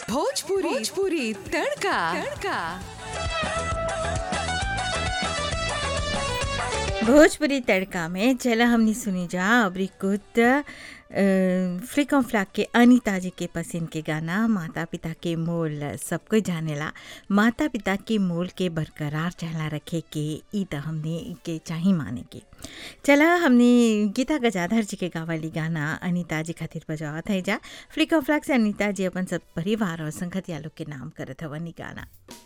भोजपुरी भोजपुरी तड़का तड़का भोजपुरी तड़का में चला हमने सुनी जा अबरी कुत फ्लिकम फ्लैक के अनिता जी के पसंद के गाना माता पिता के मोल सबको जानेला माता पिता के मोल के बरकरार चहला रखे के ई त हमने के चाही माने के चला हमने गीता गजाधर जी के गावली गाना अनिता जी खातिर बजावत है जा फ्लिकम फ्लैक से अनिता जी अपन सब परिवार और संगतिया लोग के नाम करत हवन ई गाना